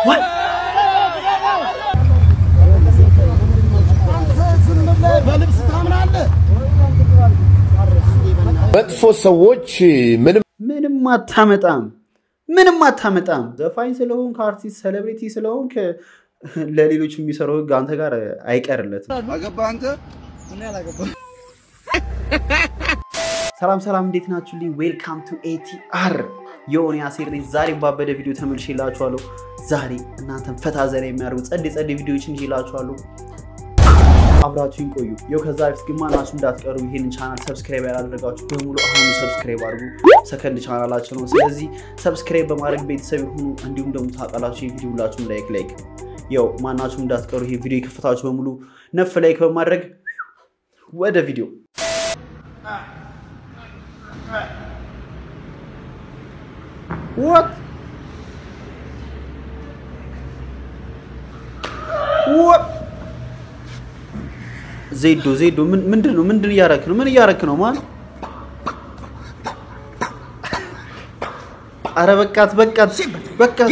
በልብስ ታምናለህ? መጥፎ ሰዎች ምንም ምንም አታመጣም፣ ምንም አታመጣም። ዘፋኝ ስለሆንክ አርቲስት ሴሌብሪቲ ስለሆንክ ለሌሎች የሚሰራው ህግ አንተ ጋር አይቀርለትም። አገባህ አንተ? ሰላም ሰላም፣ እንዴት ናችሁልኝ? ዌልካም ቱ ኤቲአር የሆነ ያሴር ነኝ። ዛሬ ባበደ ቪዲዮ ተመልሼላችኋለሁ። ዛሬ እናንተን ፈታ ዘና የሚያደርጉ ጸዴ ጸዴ ቪዲዮዎችን ይዤላችኋለሁ። አብራችሁን ቆዩ። ይኸው ከዛ በፊት ግን ማናችሁ እንዳትቀሩ ይህንን ቻናል ሰብስክራይብ ያላደረጋችሁ በሙሉ አሁኑ ሰብስክራይብ አድርጉ። ሰከንድ ቻናላችን ነው። ስለዚህ ሰብስክራይብ በማድረግ ቤተሰብ ይሁኑ። እንዲሁም ደግሞ ታውቃላችሁ ይህ ቪዲዮ ሁላችሁም ላይክ ላይክ ያው ማናችሁም እንዳትቀሩ ይህ ቪዲዮ የከፈታችሁ በሙሉ ነፍ ላይክ በማድረግ ወደ ቪዲዮ What? What? ዜዶ ዜዶ ምን- ምንድን ነው? ምንድን እያረክ ነው? ምን እያረክ ነው? ማን? አረ በቃት በቃት በቃት፣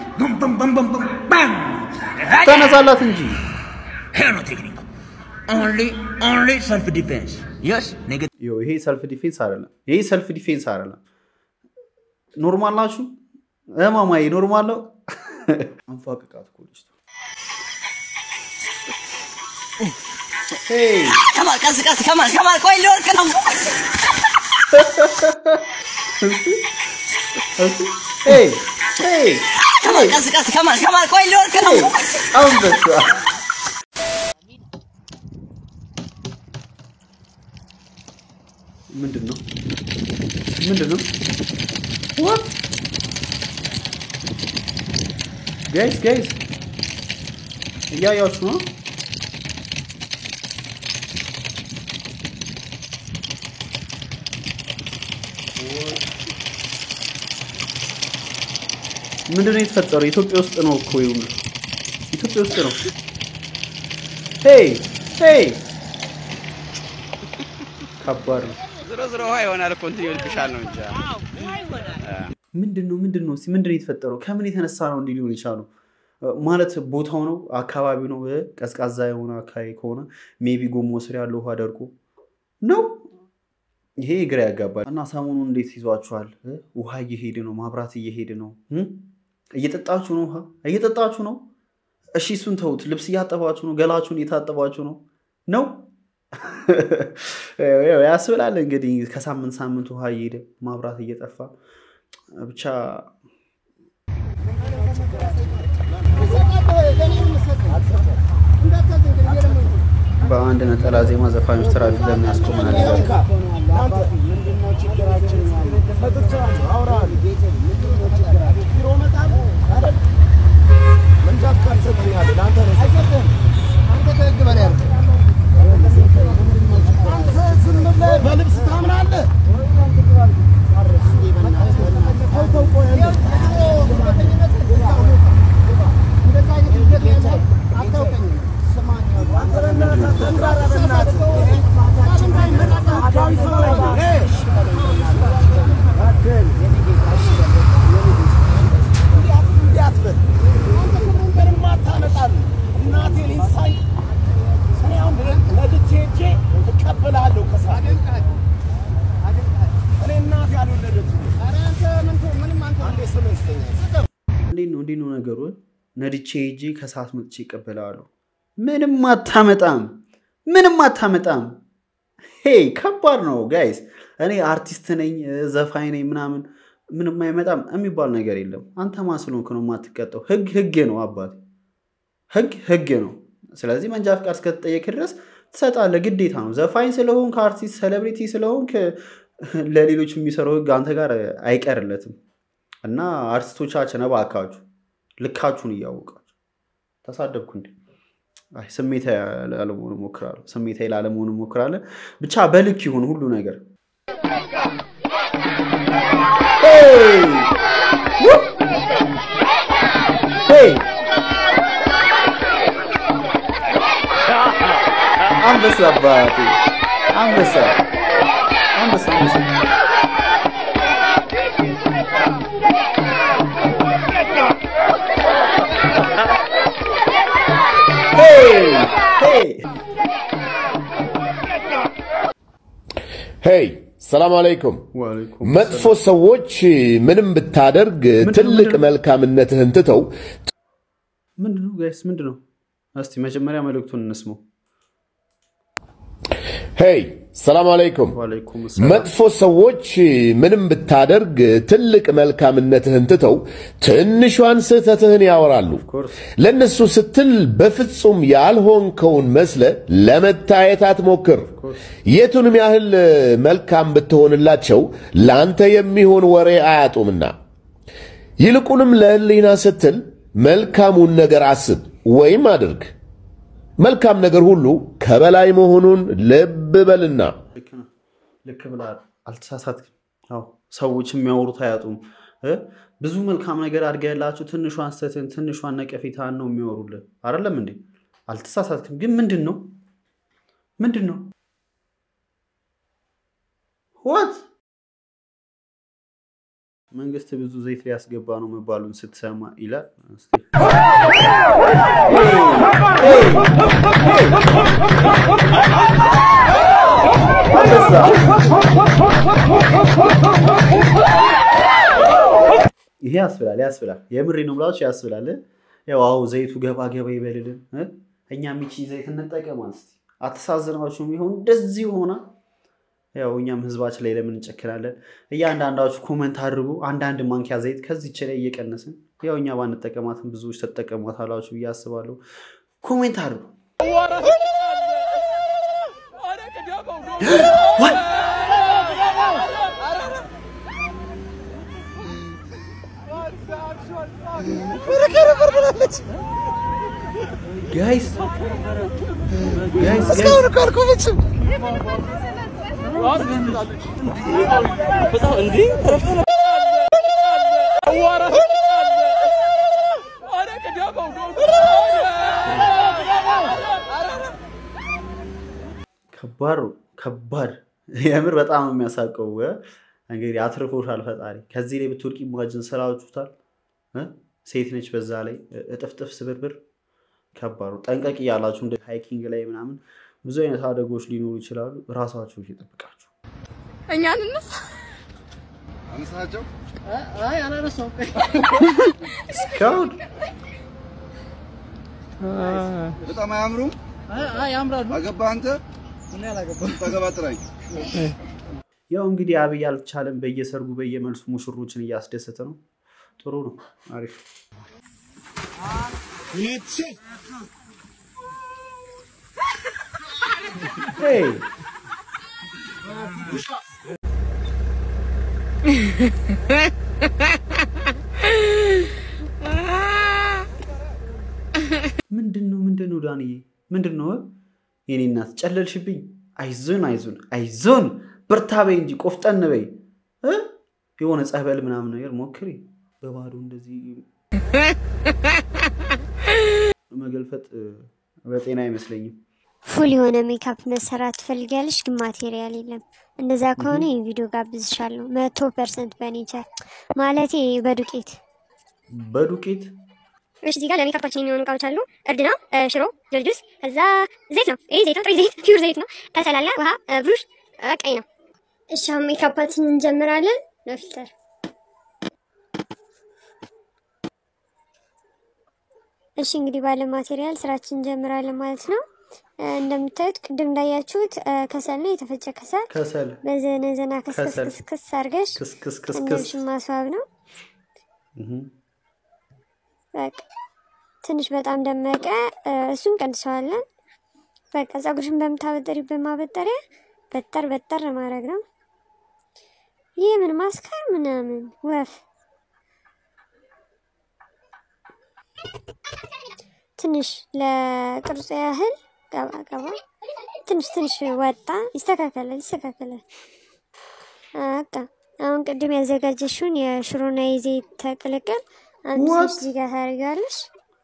ተነሳላት እንጂ Here no technique. Only, only self-defense. Yes, nigga. ይኸው ይሄ ሰልፍ ዲፌንስ አይደለም። ይሄ ሰልፍ ዲፌንስ አይደለም። ኖርማል ናችሁ? እማማዬ ኖርማል ነው። አንፏቅቃት እኮ ልጅቷ። ሄይ Come on, ቀስ ቀስ come on, come on፣ ቆይ ሊወርቅ ነው። እስቲ ሄይ ሄይ Come on፣ ቀስ ቀስ come on፣ come on፣ ቆይ ሊወርቅ ነው። አንበሳ ምንድን ነው? ምንድን ነው? What? ጋይስ ጋይስ እያያችሁ ነው? ምንድን ነው የተፈጠረው? ኢትዮጵያ ውስጥ ነው እኮ ይሁን ኢትዮጵያ ውስጥ ነው። ሄይ ሄይ ከባድ ነው። ዝሮ ዝሮ ውሃ ይሆናል እኮ እንትን ይልብሻል ነው እንጂ ምንድን ነው ምንድን ነው እስኪ ምንድን ነው የተፈጠረው? ከምን የተነሳ ነው እንዲህ ሊሆን የቻለው? ማለት ቦታው ነው አካባቢው ነው እ ቀዝቃዛ የሆነ አካባቢ ከሆነ ሜቢ ጎሞ ስር ያለው ውሃ ደርቆ ነው። ይሄ ግራ ያጋባል። እና ሰሞኑን እንዴት ይዟችኋል? እ? ውሃ እየሄደ ነው፣ ማብራት እየሄደ ነው። እ? እየጠጣችሁ ነው፣ ውሃ እየጠጣችሁ ነው። እሺ እሱን ተውት። ልብስ እያጠባችሁ ነው፣ ገላችሁን እየታጠባችሁ ነው ነው ያው ያስብላል እንግዲህ ከሳምንት ሳምንት ውሃ እየሄደ ማብራት እየጠፋ ብቻ በአንድ ነጠላ ዜማ ዘፋኞች ትራፊክ ለምን ያስቆመናል ይላል። በልብስ ታምናለህ? እንዴት ነው እንዴት ነው ነገሩ? ነድቼ ሄጄ ከሰዓት መጥቼ ይቀበላለሁ። ምንም አታመጣም፣ ምንም አታመጣም። ሄይ ከባድ ነው ጋይስ። እኔ አርቲስት ነኝ ዘፋኝ ነኝ ምናምን ምንም አይመጣም የሚባል ነገር የለም። አንተ ማን ስለሆንክ ነው የማትቀጣው? ህግ ህግ ነው አባት፣ ህግ ህግ ነው። ስለዚህ መንጃ ፍቃድ እስከተጠየቅ ድረስ ትሰጣለህ፣ ግዴታ ነው። ዘፋኝ ስለሆንክ አርቲስት ሴሌብሪቲ ስለሆንክ ለሌሎች የሚሰራው ህግ አንተ ጋር አይቀርለትም። እና አርቲስቶቻችን እባካችሁ ልካችሁን እያወቃችሁ ተሳደብኩ እንዴ? አይ ስሜታዊ ላለመሆን እሞክራለሁ። ስሜታዊ ላለመሆን እሞክራለሁ። ብቻ በልክ ይሁን ሁሉ ነገር። ሄይ! ው! ሄይ! አንበሳ አባቴ አንበሳ አንበሳ አንበሳ ሄይ ሰላም አለይኩም። ዋሌኩም መጥፎ ሰዎች ምንም ብታደርግ ትልቅ መልካምነትህን ትተው ምንድን ነው ጋይስ? ምንድን ነው? እስቲ መጀመሪያ መልእክቱን እንስማው። ሄይ ሰላም አለይኩም። ዋሌኩም ሰላም። መጥፎ ሰዎች ምንም ብታደርግ ትልቅ መልካምነትህን ትተው ትንሿን ስህተትህን ያወራሉ። ኮርስ ለእነሱ ስትል በፍጹም ያልሆንከውን መስለ ለመታየት አትሞክር። የቱንም ያህል መልካም ብትሆንላቸው ለአንተ የሚሆን ወሬ አያጡምና፣ ይልቁንም ለሕሊና ስትል መልካሙን ነገር አስብ ወይም አድርግ። መልካም ነገር ሁሉ ከበላይ መሆኑን ልብ በልና ልክ ነው። ልክ ብለሃል። አልተሳሳትክም። አዎ ሰዎች የሚያወሩት አያጡም እ ብዙ መልካም ነገር አድርገህላችሁ ትንሿን ስህተትን ትንሿን ነቀፌታን ነው የሚያወሩልን። አይደለም እንዴ? አልተሳሳትክም። ግን ምንድን ነው ምንድን ነው ወት መንግስት ብዙ ዘይት ሊያስገባ ነው መባሉን ስትሰማ ይላል። እስቲ ይሄ ያስብላል ያስብላል። የምሬ ነው ብላችሁ ያስብላል። ያው አዎ ዘይቱ ገባ ገባ ይበልልን እ? እኛ ሚቺ ዘይት እንጠቀማል። እስቲ አተሳዝናችሁም ይሆን እንደዚህ ሆና ያው እኛም ህዝባችን ላይ ለምን እንጨክናለን? እያንዳንዳችሁ ኮመንት አድርጉ። አንዳንድ ማንኪያ ዘይት ከዚች ላይ እየቀነስን ያው እኛ ባንጠቀማትም ብዙዎች ተጠቀሟታላችሁ ብዬ አስባለሁ። ኮሜንት አድርጉ። ጋይስ ጋይስ እስካሁን እኮ አልቆመችም። ከባድ ነው፣ ከባድ የምር በጣም ነው የሚያሳቀው። እ? እንግዲህ አትርፎሻል ፈጣሪ። ከዚህ ላይ ብትወድቂ ማጅን ስላችሁታል። እ? ሴት ነች፣ በዛ ላይ እጥፍጥፍ ስብርብር ከባድ ነው። ጠንቀቅ እያላችሁ እንደ ሃይኪንግ ላይ ምናምን ብዙ አይነት አደጎች ሊኖሩ ይችላሉ። ራሳችሁ እየጠብቃችሁ እኛን እንስ አነሳቸው እስካሁን በጣም አያምሩም። ያምራሉ። አገባ አንተ እኔ አላገባም። ታገባ ጥራኝ። ያው እንግዲህ አብይ አልቻለም። በየሰርጉ በየመልሱ ሙሽሮችን እያስደሰተ ነው። ጥሩ ነው፣ አሪፍ ሄይ ምንድን ነው ምንድን ነው ዳንዬ ምንድን ነው የኔ እናት ጨለልሽብኝ አይዞን አይዞን አይዞን በርታ በይ እንጂ ቆፍጠን በይ እ? የሆነ ጸበል ምናምን ነገር ሞክሪ በባዶ እንደዚህ መገልፈጥ እ፣ በጤና አይመስለኝም ፉል የሆነ ሜካፕ መሰራት ትፈልጊያለሽ፣ ግን ማቴሪያል የለም። እንደዛ ከሆነ ይህ ቪዲዮ ጋብዝሻለሁ። መቶ ፐርሰንት በኔቸር ማለቴ በዱቄት በዱቄት እሺ እዚህ ጋር ለሜካፓችን የሚሆኑ እቃዎች አሉ። እርድ ነው፣ እ፣ ሽሮ፣ ጆልጁስ፣ ከዛ ዘይት ነው። ይህ ዘይት ነው፣ ጥሬ ዘይት፣ ፒውር ዘይት ነው። ከሰል አለ፣ ውሃ፣ እ፣ ብሩሽ፣ እ፣ ቀይ ነው። እሺ አሁን ሜካፓችን እንጀምራለን። በፊልተር እሺ እንግዲህ ባለ ማቴሪያል ስራችን እንጀምራለን ማለት ነው። እ፣ እንደምታዩት ቅድም እንዳያችሁት እ፣ ከሰል ነው፣ የተፈጨ ከሰል ከሰል በዘነዘና ከሰል። ክስክስክስ አድርገሽ ክስክስክስክስ እንደምሽን ማስዋብ ነው። እህ። በቃ ትንሽ በጣም ደመቀ። እ፣ እሱን ቀንሰዋለን። በቃ ፀጉርሽን በምታበጠሪበት ማበጠሪያ በጠር በጠር ማድረግ ነው። ይህ ምን ማስካር ምናምን ወፍ ትንሽ ለቅርጹ ያህል ገባ ገባ ትንሽ ትንሽ ወጣ። ይስተካከላል ይስተካከላል። በቃ አሁን ቅድም ያዘጋጀሽውን የሽሮና የዘይት ተቅልቅል አንድ What? ትንሽ እዚህ ጋር ታደርጊዋለሽ።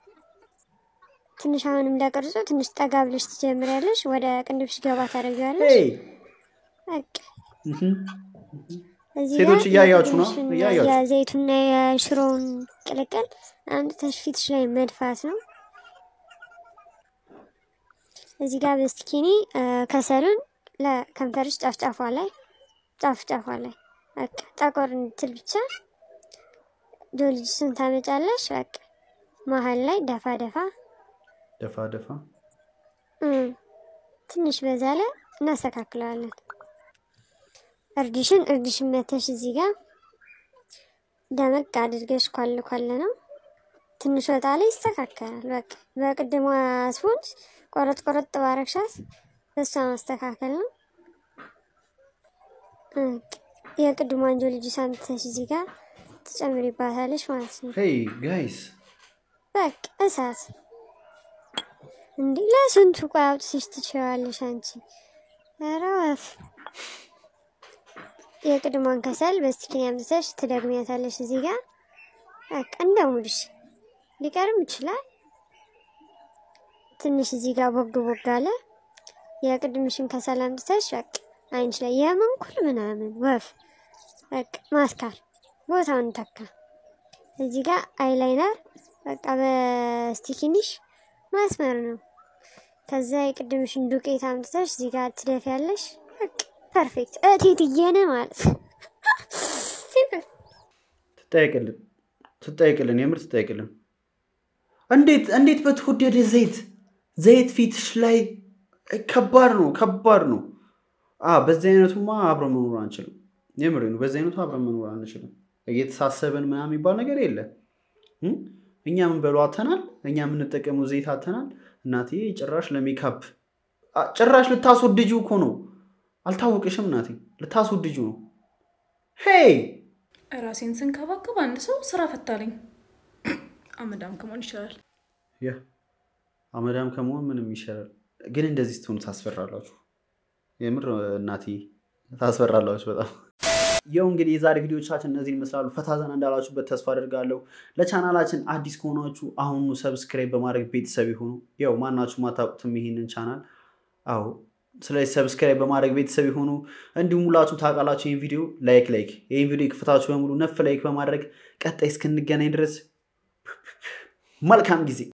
ትንሽ አሁንም ለቅርጹ ትንሽ ጠጋ ብለሽ ትጀምሪያለሽ። ወደ ቅንድብሽ ገባ ታደርጊዋለሽ። ሄይ በቃ እህ። እዚህ ሴቶች ጋር እያያችሁ ነው? የቅንድብሽና እያያችሁ። የዘይቱና የሽሮውን ቅልቅል አምጥተሽ ፊትሽ ላይ መድፋት ነው። እዚህ ጋር በስቲኪኒ ከሰሉን ለከንፈርሽ ጫፍ ጫፏ ላይ ጫፍ ጫፏ ላይ በቃ ጠቆር እንድትል ብቻ ጆልጅስን ታመጫለሽ። በቃ መሀል ላይ ደፋ ደፋ ደፋ ደፋ እም፣ ትንሽ በዛ ላይ እናስተካክለዋለን። እርድሽን እርድሽን መተሽ እዚህ ጋር ደመቅ አድርገሽ ኳል ኳል ነው። ትንሽ ወጣ ላይ ይስተካከላል። በቃ በቅድሟ ስፖንጅ ቆረጥ ቆረጥ ባረግሻት በሷ ማስተካከል ነው። በቃ የቅድሟን ጆልጅ ሳምተሽ እዚህ ጋር ትጨምሪባታለሽ ማለት ነው። ሄይ ጋይስ በቃ እሳት እንዲህ ለስንቱ ቆይ አውጥተሽ ትችያለሽ አንቺ። ኧረ ወፍ የቅድሟን ከሰል በስቲኪን ያምጥተሽ ትደግሚያታለሽ እዚህ ጋር በቃ እንደ ሙድሽ ሊቀርም ይችላል። ትንሽ እዚህ ጋር ቦግ ቦግ አለ። የቅድምሽን ከሰል አምጥተሽ በቃ አይንሽ ላይ የመንኩል ምናምን ወፍ በቃ ማስካር ቦታውን ተካ። እዚህ ጋር አይላይነር በቃ በስቲኪኒሽ ማስመር ነው። ከዛ የቅድምሽን ዱቄት አምጥተሽ እዚህ ጋር ትደፊያለሽ። በቃ ፐርፌክት እቴትዬን ማለት ሲምፕል። ትጠይቅልን ትጠይቅልን የምር ትጠይቅልን። እንዴት እንዴት በተወደደ ዘይት ዘይት ፊትሽ ላይ ከባድ ነው ከባድ ነው። አ በዚህ አይነቱማ አብረን መኖር አንችልም። የምሬ ነው። በዚህ አይነቱ አብረን መኖር አንችልም። እየተሳሰብን ምናምን የሚባል ነገር የለም። እም? እኛ የምንበለው አተናል። እኛ የምንጠቀመው ዘይት አተናል። እናቴ ጭራሽ ለሜካፕ አ፣ ጭራሽ ልታስወድጁ እኮ ነው። አልታወቅሽም እናቴ፣ ልታስወድጁ ነው። ሄይ ራሴን ስንከባከብ አንድ ሰው ስራ ፈታለኝ። አመዳም ከመሆን ይችላል። ያ አመዳም ከመሆን ምንም ይሻላል። ግን እንደዚህ ስትሆኑ ታስፈራላችሁ። የምር እናቴ ታስፈራላችሁ በጣም። ያው እንግዲህ የዛሬ ቪዲዮቻችን እነዚህ ይመስላሉ። ፈታ ዘና እንዳላችሁበት ተስፋ አድርጋለሁ። ለቻናላችን አዲስ ከሆናችሁ አሁኑ ሰብስክራይብ በማድረግ ቤተሰብ ይሁኑ። ያው ማናችሁ ማታውቁትም ይሄንን ቻናል አዎ። ስለዚህ ሰብስክራይብ በማድረግ ቤተሰብ ይሁኑ። እንዲሁም ሁላችሁ ታውቃላችሁ ይህን ቪዲዮ ላይክ ላይክ ይህን ቪዲዮ ክፍታችሁ በሙሉ ነፍ ላይክ በማድረግ ቀጣይ እስክንገናኝ ድረስ መልካም ጊዜ